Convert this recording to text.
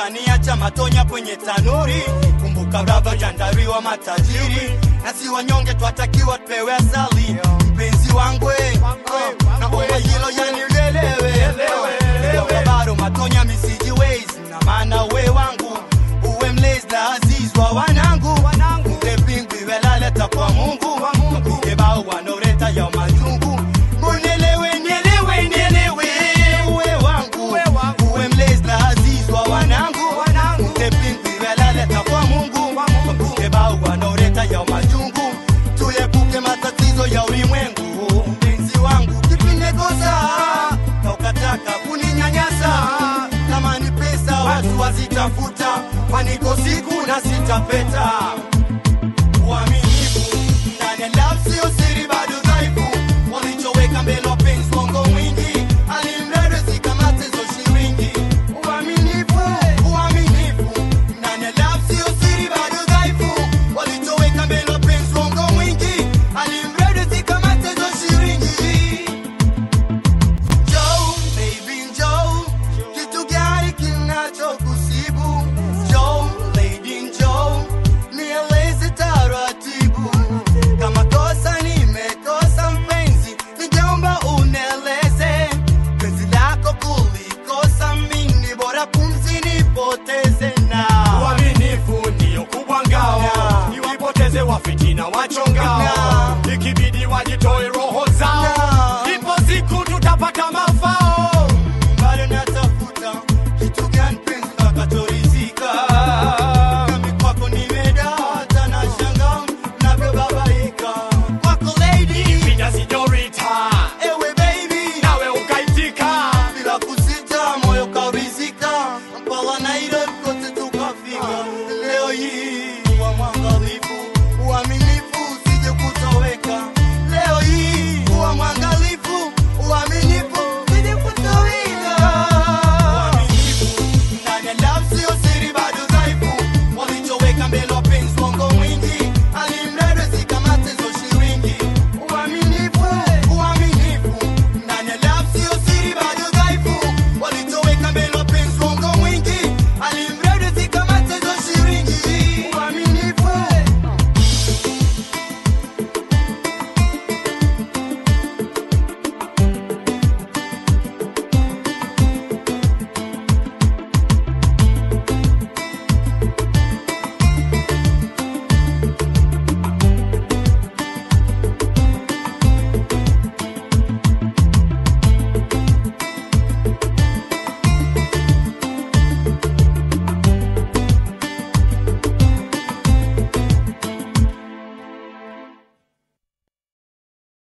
ukaniacha matonya kwenye tanuri. Kumbuka brava jandariwa matajiri, na si wanyonge twatakiwa tupewe asali. Mpenzi wangu we, na omba hilo yanilelewe Kumbuka bado matonya misiji ways, na maana we wangu uwe mlezi na aziz wa wanangu mpe pingwi welaleta kwa Mungu mpige bao wanaoleta ya majungu Unielewe, nielewe, nielewe, uwe wangu uwe mlezi na aziz wa wanangu mpe pingwi welaleta kwa Mungu mpige bao wanaoleta ya majungu tuepuke matatizo ya ulimwengu mpenzi wangu kipinekosa na ukataka kuninyanyasa kama ni pesa watu wazitafuta kwaniko siku na sitapeta uaminifu ndani ya love sio siri bado dhaifu walichoweka mbele wapenzi wongo mwingi alimrado zikamate zo shilingi uaminifu uaminifu ndani ya love sio siri bado dhaifu walichoweka mbele wapenzi wongo mwingi alimrado zikamate zo shilingi Joe, baby Joe, kitu gani kinachokusibu? Joe, lady Joe, nieleze taratibu. Kama kosa nimekosa mpenzi, ningeomba unieleze. Penzi lako kulikosa mimi, bora pumzi nipoteze na Uaminifu ndio kubwa ngao, Na. niwapoteze wafitina wachongao, Na. ikibidi wajitoe roho zao, Na. ipo siku tutapata mafao. bado natafuta kitu gani penzi utakachoridhika. Nami kwako nimedata na shanga navyobabaika. Kwako lady, Vida sijorita, ewe baby, nawe ukaitika, bila kusita moyo kaurizika. Mpala Nairobi